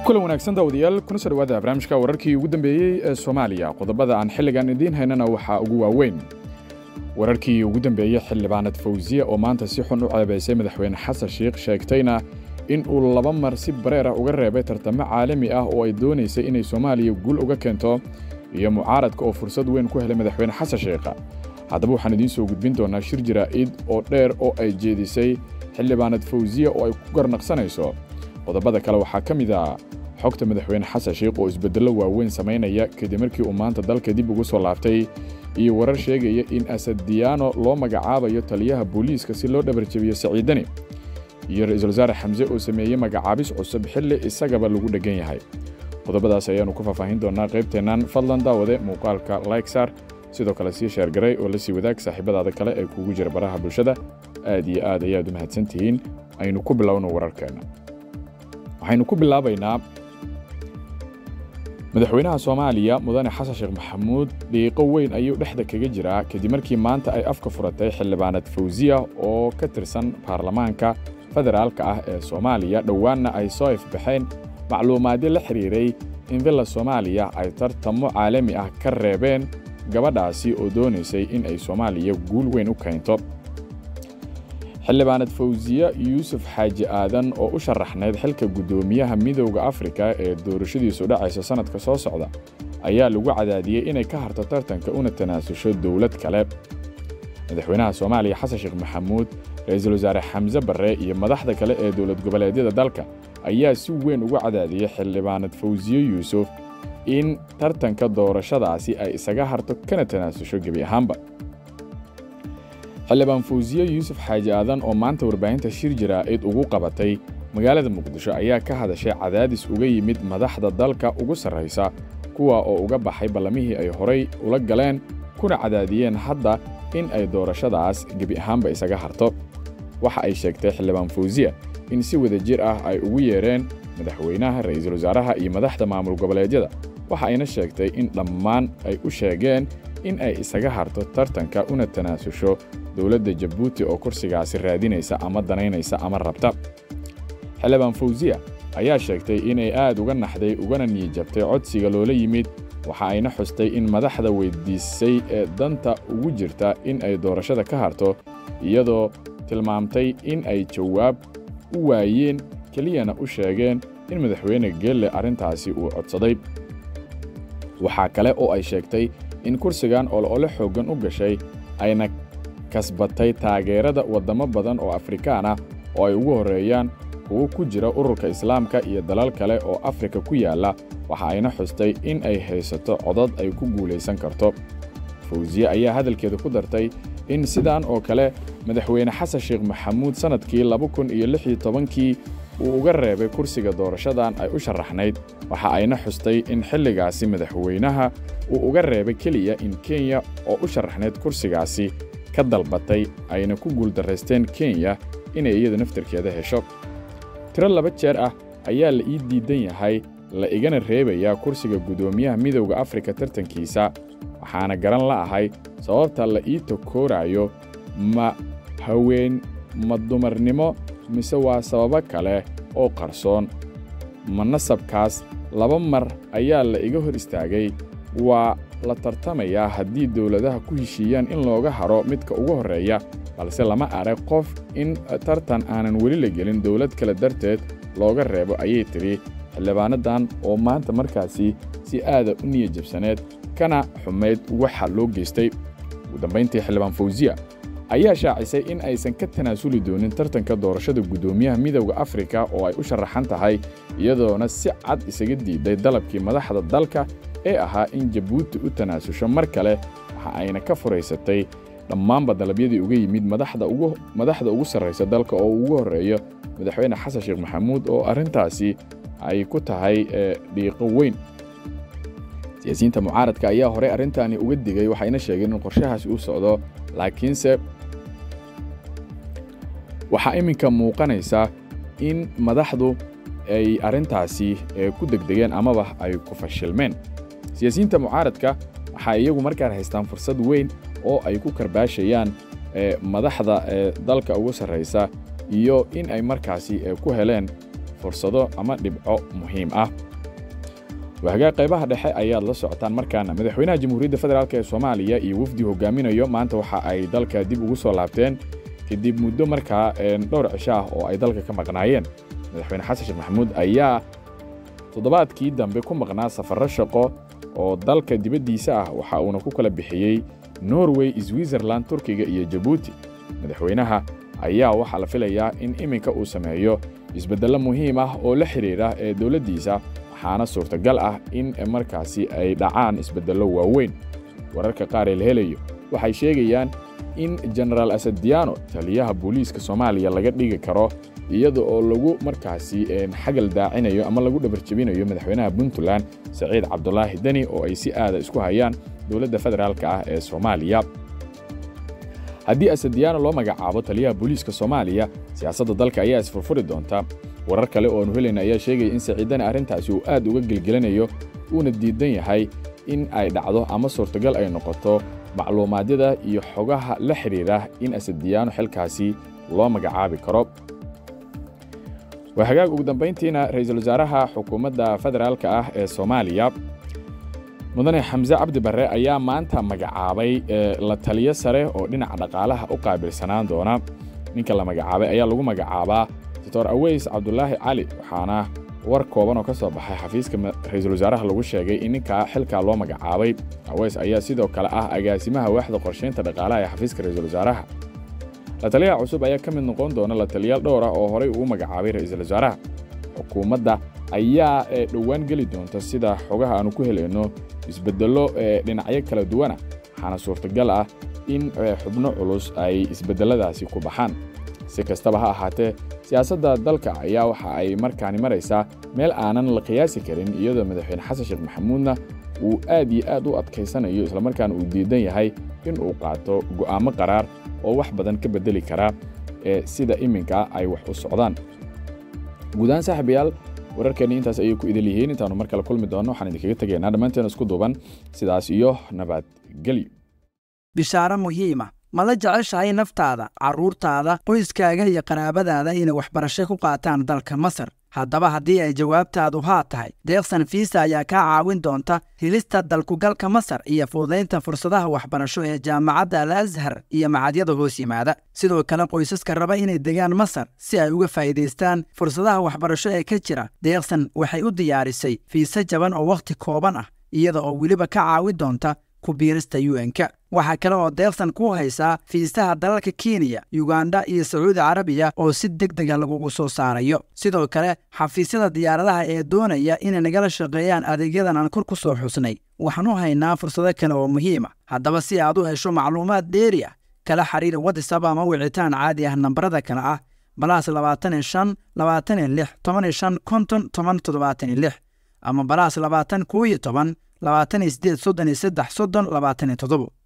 kulan wanaagsan daawadayaal kuna soo dhawaada barnaamijka wararkii ugu dambeeyey ee soomaaliya qodobada aan xilligan idiin haynana waxaa ugu waaweyn wararkii ugu dambeeyey xildhibaanad fawsiya oo maanta si xun u ceebaysay madaxweyne xasan sheikh sheegtayna in uu laba mar si bareer ah uga reebay tartamo caalami ah oo ay doonaysay inay soomaaliya guul uga keento iyo mucaaradka oo fursad weyn ku helay madaxweyne xasan sheikha haddaba waxaan idiin soo gudbin doonaa shir jaraa'id oo dheer oo ay jeedisay xildhibaanad fawsiya oo ay ku garnaqsanayso qodobada kale waxaa ka mid ah xogta madaxweyne xasan sheikh oo isbeddello waaweyn samaynaya kadib markii uu maanta dalka dib ugu soo laabtay iyo warar sheegaya in asadiyaano loo magacaabayo taliyaha booliiska si loo dhabarjabiyo saciidani iyo ra'iisul wasaare xamse oo sameeyey magacaabis cusub xilli isagaba lagu dheggan yahay qodobadaas ayaannu ku faahfaahin doonnaa qaybteennan fadlan daawade muuqaalka laiksar sidoo kale sii sheergaray oo la sii wadaag saaxiibadaada kale ee kuugu jira baraha bulshada aad iyo aad ayaad u mahadsan tihiin aynu ku bilowno wararkeenna waxaynu ku bilaabaynaa madaxweynaha soomaaliya mudane xasan sheekh maxamuud dhiiqo weyn ayuu dhexda kaga jiraa kadib markii maanta ay afka furatay xildhibaanad fawsiya oo ka tirsan baarlamaanka federaalka ah ee soomaaliya dhowaanna ay soo ifbaxeen macluumaadyo la xidhiiray in villa soomaaliya ay tartamo caalami ah ka reebeen gabadhaasi oo doonaysay in ay soomaaliya guul weyn u keento xildhibaanad fawsiya yuusuf xaaji aadan oo u sharaxnayd xilka guddoomiyaha midowda afrika ee doorashadiisu dhacaysa sannadka soo socda ayaa lagu cadaadiyey inay ka harto tartanka una tanaasusho dowlad kale madaxweynaha soomaaliya xasan sheekh maxamuud ra'iisul wasaare xamse barre iyo madaxda kale ee dowlad goboleedyada dalka ayaa si weyn ugu cadaadiyey xildhibaanad fawsiye yuusuf in tartanka doorashadaasi ay isaga harto kana tanaasusho gebi ahaanba xildhibaan fawsiye yuusuf xaaji aadan oo maanta warbaahinta shir jaraa'id ugu qabatay magaalada muqdisho ayaa ka hadashay cadaadis uga yimid madaxda dalka ugu sarraysa kuwa oo uga baxay ballamihii ay horay ula galeen kuna cadaadiyeen hadda in ay doorashadaas gebi ahaanba isaga harto waxa ay sheegtay xildhibaan fawsiya in si wada jir ah ay ugu yeedheen madaxweynaha ra'iisul wasaaraha iyo madaxda maamul goboleedyada waxa ayna sheegtay in dhammaan ay u sheegeen in ay isaga harto tartanka una tanaasusho dowladda jabuuti oo kursigaasi raadinaysa ama danaynaysa ama rabta xildhibaan fawsiya ayaa sheegtay inay aad uga naxday ugana niyijabtay codsiga loola yimid waxa ayna xustay in madaxda weyddiisay ee danta ugu jirta in ay doorashada ka harto iyadoo tilmaamtay in ay jawaab u waayeen keliyana u sheegeen in madaxweyne geelle arrintaasi uu codsaday waxaa kale oo ay sheegtay in kursigan olole xooggan u gashay ayna kasbatay taageerada waddamo badan oo afrikaan ah oo ay ugu horreeyaan kuwo ku jira ururka islaamka iyo dalal kale oo afrika ku yaalla waxa ayna xustay in ay haysato codad ay ku guulaysan karto fawsiye ayaa hadalkeeda ku dartay in sidaan oo kale madaxweyne xasan sheekh maxamuud sannadkii laba kun iyo lix iyo tobankii uu uga reebay kursiga doorashadan ay u sharaxnayd waxa ayna xustay in xilligaasi madaxweynaha uu uga reebay keliya in kenya oo u sharaxnayd kursigaasi ka dalbatay ayna ku guuldarraysteen kenya inay iyadu naftarkeeda hesho tiro laba jeer ah ayaa la ii diidan yahay la igana reebayaa kursiga guddoomiyaha midowda afrika tartankiisa waxaana garan la'ahay sababta la ii takooraayo ma haween ma dumarnimo mise waa sababo kale oo qarsoon ma nasabkaas laba mar ayaa la iga hor istaagay waa la tartamayaa haddii dowladaha ku heshiiyaan in looga haro midka ugu horreeya balse lama arag qof in tartan aanan weli la gelin dowlad kale darteed looga reebo ayay tidhi xildhibaanadan oo maanta markaasi si aada u niya jabsaneed kana xumayd waxa loo geystay ugu dambayntii xildhibaan fawsiya ayaa shaacisay in aysan ka tanaasuli doonin tartanka doorashada guddoomiyaha midowda afrika oo ay u sharaxan tahay iyadoona si cad isaga diiday dalabkii madaxda dalka ee ahaa in jabuuti u tanaasusho mar kale waxa ayna ka furaysatay dhammaanba dalabyadii uga yimid madaxda ugu sarraysa dalka oo ugu horreeyo madaxweyne xasan sheekh maxamuud oo arrintaasi ay ku tahay dhiiqo weyn siyaasiyiinta mucaaradka ayaa horey arrintaani uga digay waxayna sheegeen in qorshahaasi u socdo laakiinse waxaa iminka muuqanaysa in madaxdu ay arrintaasi ku degdegeen amaba ay ku fashilmeen siyaasiyiinta mucaaradka waxay iyagu markaan haystaan fursad weyn oo ay ku karbaashayaan madaxda dalka ugu sarraysa iyo in ay markaasi ku heleen fursado ama dhibco muhiim ah waagaa qaybaha dhexe ayaad la socotaan markaana madaxweynaha jamhuuriyadda federaalk ee soomaaliya iyo wafdi hogaaminayo maanta waxa ay dalka dib ugu soo laabteen kadib muddo markaa dhowr cisho ah oo ay dalka ka maqnaayeen madaxweyne xasan sheekh maxamuud ayaa toddobaadkii dambe ku maqnaa safarro shaqo oo dalka dibaddiisa ah waxa uuna ku kala bixiyey norway switzerland turkiga iyo jabuuti madaxweynaha ayaa waxaa la filayaa in iminka uu sameeyo isbeddello muhiim ah oo la xidhiidha ee dowladdiisa waxaana suurtagal ah in markaasi ay dhacaan isbeddello waaweyn wararka qaar ee la helayo waxay sheegayaan in genaraal asadiano taliyaha booliiska soomaaliya laga dhigi karo iyada oo lagu markaasi xagal daacinayo ama lagu dhabarjebinayo madaxweynaha puntland saciid cabdulaahi deni oo ay si aada isku hayaan dowladda federaalka ah ee soomaaliya haddii asadiano loo magacaabo taliyaha booliiska soomaaliya siyaasadda dalka ayaa isfurfuri doonta warar kale oo aanu helayna ayaa sheegaya in saciidani arrintaasi uu aad uga gelgelanayo uuna diidan yahay in ay dhacdo ama suurtagal ay noqoto macluumaadyada iyo xogaha la xidhiidha in asadiyaano xilkaasi loo magacaabi karo waa hagaag ugu dambayntiina ra'iisul wasaaraha xukuumadda federaalka ah ee soomaaliya mudane xamse cabdi barre ayaa maanta magacaabay la taliyo sare oo dhinaca dhaqaalaha u qaabilsanaan doona ninka la magacaabay ayaa lagu magacaabaa doctor aweys cabdulaahi cali waxaana war kooban oo ka soo baxay xafiiska ra'iisul wasaaraha lagu sheegay in ninkaa xilkaa loo magacaabay aweys ayaa sidoo kale ah agaasimaha waaxda qorshaynta dhaqaalaha ee xafiiska ra'iisul wasaaraha la taliyaha cusub ayaa ka mid noqon doona la taliyaal dhowr ah oo horay uu magacaabay ra'iisul wasaaraha xukuumadda ayaa dhowaan geli doonta sida xogaha aanu ku helayno isbeddello dhinacyo kala duwana waxaana suurtagal ah in xubno culus ay isbeddelladaasi ku baxaan si kastaba ha ahaatee siyaasadda dalka ayaa waxa ay markaani maraysaa meel aanan la qiyaasi karin iyadoo madaxweyne xasan sheekh maxamuudna uu aad iyo aad u adkaysanayo islamarkaana uu diidan yahay in uu qaato go'aamo qaraar oo wax badan ka beddeli kara ee sida iminka ay wax u socdaan guudahaan saaxiibayaal wararkeenni intaas ayay ku idil yihiin intaannu mar kale kulmi doonno waxaan idinkaga tegaynaa dhammaanteen isku duuban sidaas iyo nabadgelyo bishaaro muhiima ma la jeceshahay naftaada carruurtaada qoyskaaga iyo qaraabadaada inay waxbarasho ku qaataan dalka masar haddaba haddii ay jawaabtaadu haa tahay deeqsan fiisa ayaa kaa caawin doonta helista dalkugalka masar iyo fududaynta fursadaha waxbarasho ee jaamacadda al ashar iyo macadyada hoos yimaada sidoo kale qoysaska raba inay degaan masar si ay uga faa'iidaystaan fursadaha waxbarasho ee ka jira deeqsan waxay u diyaarisay fiise jaban oo wakhti kooban ah iyada oo weliba ka caawin doonta ku biirista un-ka waxaa kale oo deeqsan ku haysaa fiisaha dalalka kenya yuganda iyo sacuudi carabiya oo si deg dega lagugu soo saarayo sidoo kale xafiisyada diyaaradaha ee doonaya inay nagala shaqeeyaan adeegyadan aan kor ku soo xusnay waxaan u haynaa fursado kale oo muhiima haddaba si aad u hesho macluumaad dheeri ah kala xiriir watisab ama wicitaan caadi ah nambarada kale ah balaas labaatan iyo shan labaatan iyo lix toban iyo shan konton toban toddobaatan iyo lix ama balaas labaatan koo iyo toban labaatan iyo sideed soddon iyo saddex soddon labaatan iyo toddobo